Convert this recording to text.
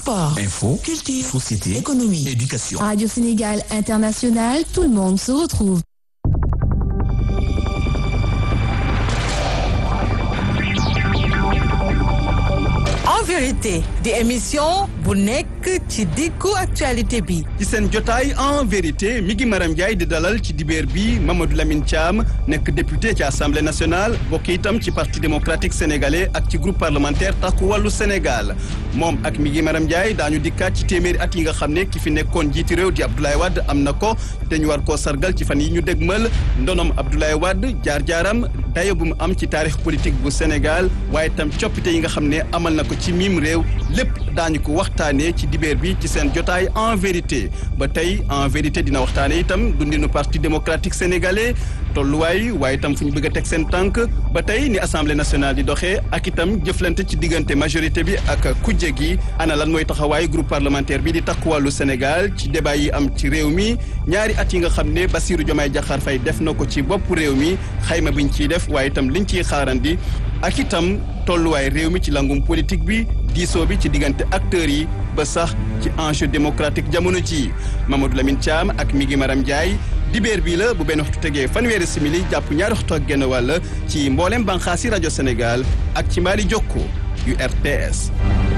Sport, Info, culture, société, économie, éducation. Radio Sénégal International, tout le monde se retrouve. en vérité di émission bu nekk ci diggu actualité bi ci seen jotaay en vérité mi ngi Maram Ndiaye di dalal ci dibeer bi Mamadou Lamine Thiam nekk député ci assemblée nationale bokk itam ci parti démocratique sénégalais ak ci groupe parlementaire takku wàllu Sénégal moom ak mi ngi Maram Ndiaye daañu dikkaat ci téeméeri at yi nga xam ne ki fi nekkoon jiiti réew di Abdoulaye Wade am na ko te ñu war koo sargal ci fan yi ñu dégmal ndonom Abdoulaye Wade jaar-jaaram dayo bu mu am ci taarix politique bu Sénégal waaye itam coppite yi nga xam ne amal na ko ci miim réew lépp daañu ko waxtaanee ci dibeer bi ci seen jotaay en vérité ba tey en vérité dina waxtaane itam dundinu parti démocratique sénégalais tolluwaay waaye itam fu ñu bëgg a teg seen tànk ba tey ni assemblée nationale di doxee ak itam jëflante ci diggante majorité bi ak kujje gi ana lan mooy taxawaay groupe parlementaire bi di takku wàllu Sénégal ci débat yi am ci réew mi ñaari at yi nga xam ne Bassirou Diomaye Diakhar Faye def na ko ci bopp réew mi xayma biñ ciy def waaye itam liñ ciy xaarandi ak itam tolluwaay réew mi ci langum politique bi diisoo bi ci diggante acteurs yi ba sax ci enjeu démocratique jamono ji Mamadou Lamine Thiam ak mi ngi Maram Ndiaye dibeer bii la bu benn waxtu tegee fanweeri simili jàpp ñaari waxtu ak genn wàll ci mboolem banxaasi rajo Sénégal ak ci mbaali jokko yu RTS